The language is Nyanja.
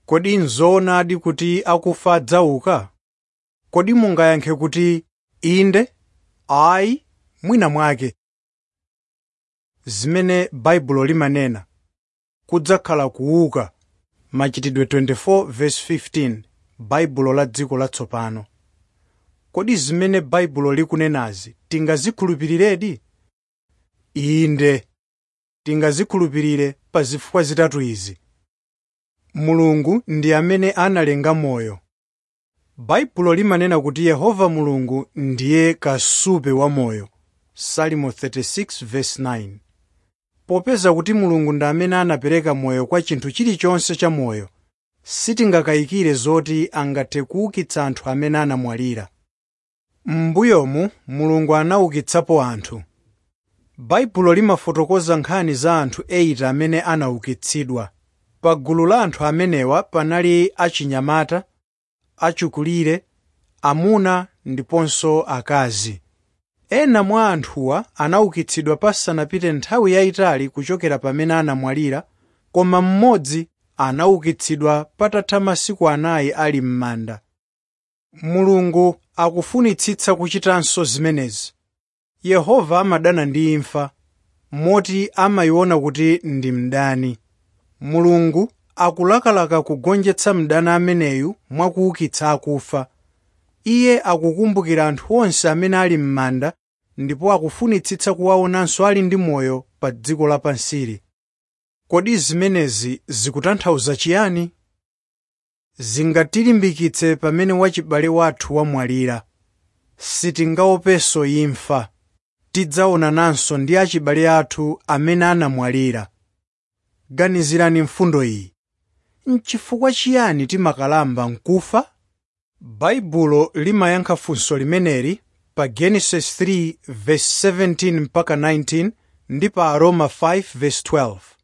Kodi n'zoonadi kuti akufa adzauka? Kodi mungayankhe kuti, “Inde,” “Ayi,” mwina mwake. Zimene Baibulo limanena kudzakhala kuuka machitidwe 24:15 Baibulo la dziko latsopano. Kodi zimene Baibulo likunenazi tingazikhulupiriredi? Inde, tingazikhulupirire pa zifukwa zitatu izi. Mulungu ndi amene analenga moyo. Baibulo limanena kuti Yehova Mulungu ndiye kasupe wa moyo. Salimo 36:9 Popeza kuti Mulungu ndi amene anapereka moyo kwa chinthu chilichonse cha moyo, sitingakayikire zoti angathe kuukitsa anthu amene anamwalira. M'mbuyomu Mulungu anaukitsapo anthu. Baibulo limafotokoza nkhani za anthu 8 amene anaukitsidwa. Pa gulu la anthu amenewa panali achinyamata, achikulire, amuna ndiponso akazi. Ena mwa anthuwa anaukitsidwa pasanapite nthawi yayitali kuchokera pamene anamwalira, koma mmodzi anaukitsidwa patatha masiku anayi ali m'manda. Mulungu akufunitsitsa kuchitanso zimenezi. Yehova amadana ndi imfa, moti amayiona kuti ndi mdani. Mulungu akulakalaka kugonjetsa mdani ameneyu mwakuukitsa akufa. Iye akukumbukira anthu onse amene ali m'manda ndipo akufunitsitsa kuwaonanso ali ndi moyo pa dziko lapansili. Kodi zimenezi zikutanthauza chiyani? Zingatilimbikitse pamene wachibale wathu wamwalira. Sitingaopenso imfa. Tidzaonananso ndi achibale athu amene anamwalira. Ganizirani mfundo iyi. N'chifukwa chiyani timakalamba nkufa? Baibulo limayankha funso limeneli pa Genesis 3:17 mpaka 19 ndi pa Aroma 5:12.